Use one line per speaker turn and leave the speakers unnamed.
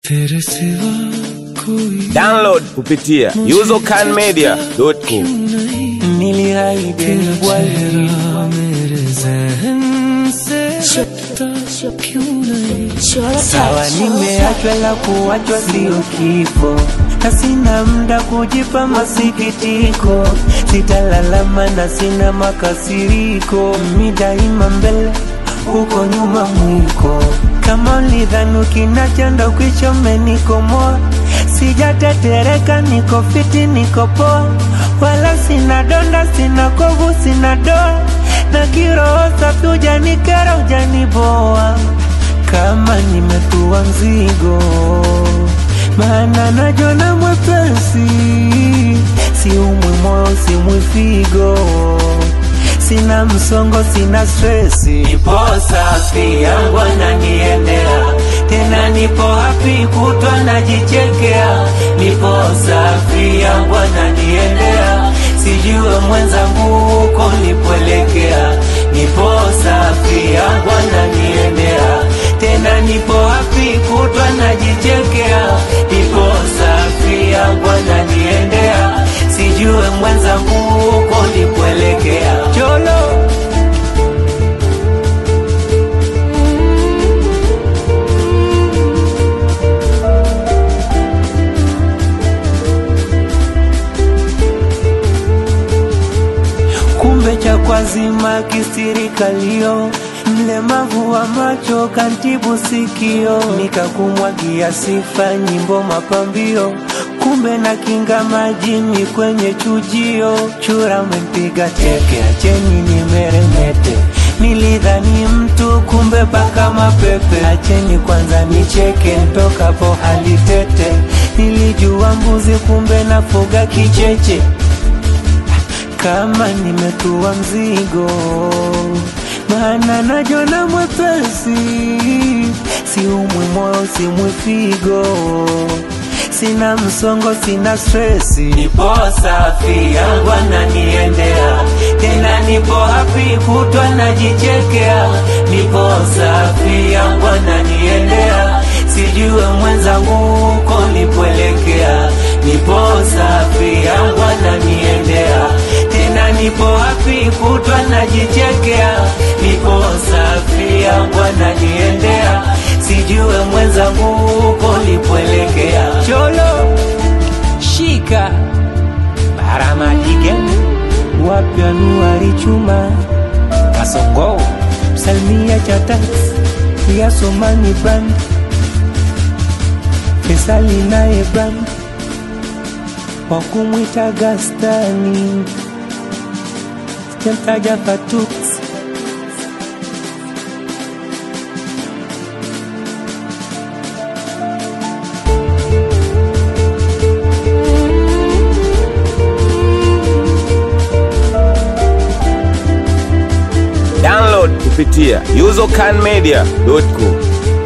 तेरे सिवा कोई
Download kupitia usercanmedia.com.
nilihaidi bwali
चेहरा मेरे जहन से हटता क्यों नहीं
sawa, nimeachwa la kuachwa sio kifo, na sina muda kujipa masikitiko, sitalalama na sina makasiriko, mi daima mbele huko nyuma mwiko, kama ulidhani ukinachanda ukwichomenikomoa sijatetereka, niko fiti, niko poa, wala sina donda, sina kovu, sina doa, na kiroho safi, ujanikera, ujaniboa kama nimetua mzigo, maana najona mwepesi, siumwi moyo, siumwi figo, sina msongo, sina stresi, nipo safi, yangu ananiendea tena, nipo happy, kutwa najichekea, nipo safi, yangu ananiendea, sijue mwenzangu huko nipoelekea, nipo safi, yangu ananiendea tena nipo happy kutwa najichekea, nipo safi yangu ananiendea, sijue mwenzangu huko nipoelekea. Cholo kumbe cha kwazima kisirikalio mlemavu wa macho kantibu sikio nikakumwagia sifa nyimbo mapambio kumbe na kinga majini kwenye chujio chura mempiga teke acheni nimeremete nilidhani mtu kumbe paka mapepe acheni kwanza nicheke ntokapo hali tete nilijua mbuzi kumbe nafuga kicheche kama nimetua mzigo, maana najona mwepesi, siumwi moyo, siumwi figo, sina msongo, sina stresi, nipo safi, yangu ananiendea tena, nipo happy, kutwa najichekea, nipo safi, yangu ananiendea, sijue mwenzangu huko nipoelekea, nipo safi, yangu ananiendea tena nipo happy kutwa najichekea, nipo safi yangu ananiendea, sijue mwenzangu huko nipoelekea. Cholo shika baramadike wapi anuari chuma kasongo salmia cha tax ya somani brand Fesali naye brand wakumwita Gastani sijamtaja Fatux
Download kupitia usercanmedia.com.